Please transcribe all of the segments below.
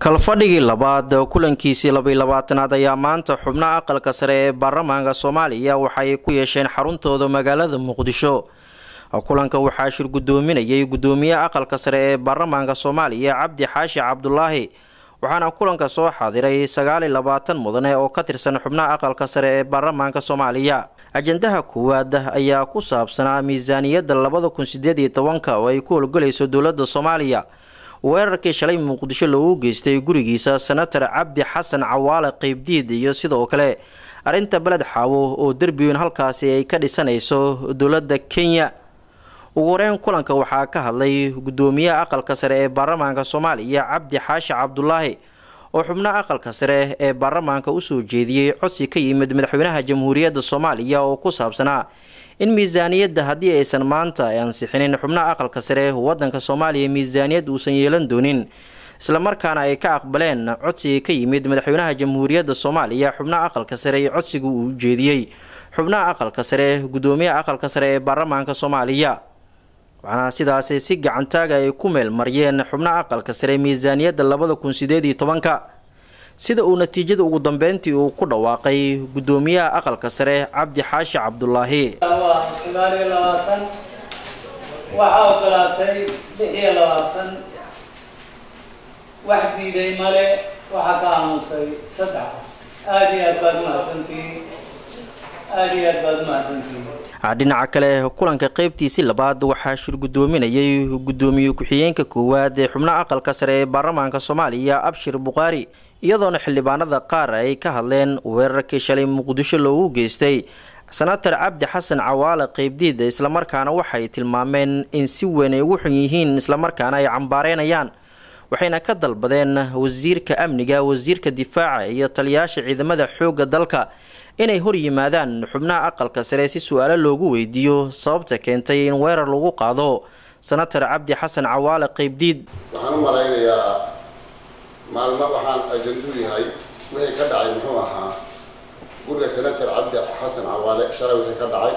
kalfadhigii labaad kulankiisii labaiy labaatanaad ayaa maanta xubnaha aqalka sare ee baarlamaanka soomaaliya waxay ku yeesheen xaruntooda magaalada muqdisho kulanka waxaa shir gudoominayay gudoomiyaha aqalka sare ee baarlamaanka soomaaliya cabdi xaashi cabdulaahi waxaana kulanka soo xaadiray sagaal iyo labaatan mudane oo ka tirsan xubnaha aqalka sare ee baarlamaanka soomaaliya ajandaha koowaad ayaa ku saabsanaa miisaaniyadda labada kun sideed iyo tobanka oo ay ku howlgalayso dowladda soomaaliya weerarkii shalay muqdisho loogu geystay gurigiisa senatar cabdi xasan cawaale qeybdiid iyo sidoo kale arrinta beled xaawo oo derbiweyn halkaasi ay ka dhisanayso dowladda kenya ugu horeyn kulanka waxaa ka hadlay gudoomiyaha aqalka sare ee baarlamaanka soomaaliya cabdi xaashi cabdulaahi oo xubnaha aqalka sare ee baarlamaanka usoo jeediyey codsi ka yimid madaxweynaha jamhuuriyadda soomaaliya oo ku saabsanaa in miisaaniyadda haddii aysan maanta ansixinin xubnaha aqalka sare wadanka soomaaliya miisaaniyad uusan yeelan doonin islamarkaana ay ka aqbaleen codsiga ka yimid madaxweynaha jamhuuriyadda soomaaliya xubnaha aqalka sare iyo codsiga uu ujeediyey xubnaha aqalka sare gudoomiyaha aqalka sare ee baarlamaanka soomaaliya waxaana sidaasi si gacantaaga ay ku meel mariyeen xubnaha aqalka sare miisaaniyadda labada kun sideed iyo tobanka sida uu natiijada ugu dambeyntii uu ku dhawaaqay gudoomiyaha aqalka sare cabdi xaashi cabdulaahi waa sagaal iyo labaatan waxaa ogolaatay lix iyo labaatan wax diiday male waxaa ka aamusay saddex aada iyo aad baad mahadsantihiin aada iyo aad baad mahadsantihiin dhinaca kale kulanka qeybtiisii labaad waxaa shir gudoominayay gudoomiye ku-xigeenka koowaad ee xubnaha aqalka sare ee baarlamaanka soomaaliya abshir bukhaari iyadoona xildhibaanada qaar ay ka hadleen weerarkii shalay muqdisho loogu geystay senatar cabdi xasan cawaale qeybdiid islamarkaana waxay tilmaameen in si weyn ay ugu xun yihiin islamarkaana ay cambaareynayaan waxayna ka dalbadeen wasiirka amniga wasiirka difaaca iyo taliyaasha ciidamada xoogga dalka inay hor yimaadaan xubnaha aqalka sare si su-aalo loogu weydiiyo sababta keentay in weerar lagu qaado senatar cabdi xasan cawaale qeybdiid waxaan u malaynayaa maalmo waxaan ajandu yahay wixii ka dhacay muxuu ahaa guriga senator cabdi xasan cawaale shalay wixii ka dhacay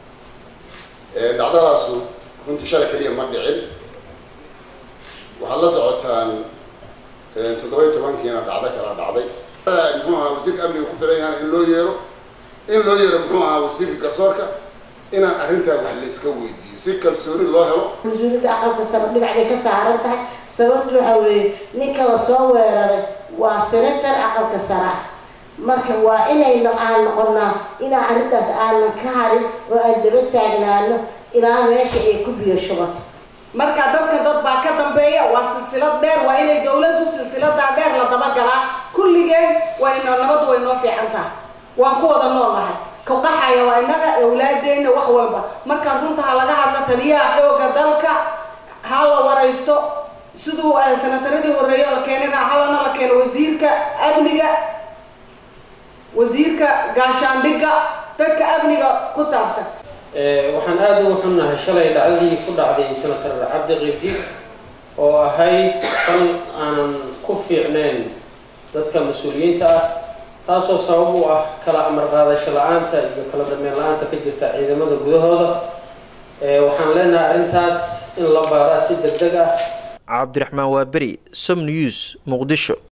dhacdadaasu runtii shalay keliya ma dhicin waxaad la socotaan toddoba iyo tobankiina dhacdo kala dhacday muxuu ahaa wasiirka amniga ku filan yahan in loo yeero in loo yeero muxuu ahaa wasiirka garsoorka inaan arrintaa wax layska weydiiyo si kalsooni loo helo mas-uuliyadda aqalka sare dhinac bay ka saaran tahay sababtu waxa weeye ninka la soo weeraray waa senatar aqalka sara marka waa inaynu aan noqonaa inaan arrintaas aanan ka harin oo aan daba taagnaano ilaa meesha ay ku biyo shubato marka dadka dad baa ka dambeeya waa silsilad dheer waa inay dawladdu silsiladaa dheer la dabagalaa kulligeen wayno nabad way noo fiican tahay waan ku wada nool nahay kaqaxaya waa innaga awlaadeenna wax walba markaa runta ha laga hadla taliyaha xooga dalka ha la waraysto siduu sanataradii horreeyo la keenayna halana la keeno wasiirka amniga wasiirka gaashaandhigga dadka amniga ku saabsan waxaan aada ugu xunnahay shalay dhacdadii ku dhacday senatar cabdi qiibdiid oo ahayd fal aanan ku fiicnayn dadka mas-uuliyiinta ah taasoo sabab u ah kala amar qaadasho la-aanta iyo kala dambeyn la-aanta ka jirta ciidamada gudahooda waxaan leenahay arrintaas in la baaraa si deg deg ah cabdiraxmaan waaberi som news muqdisho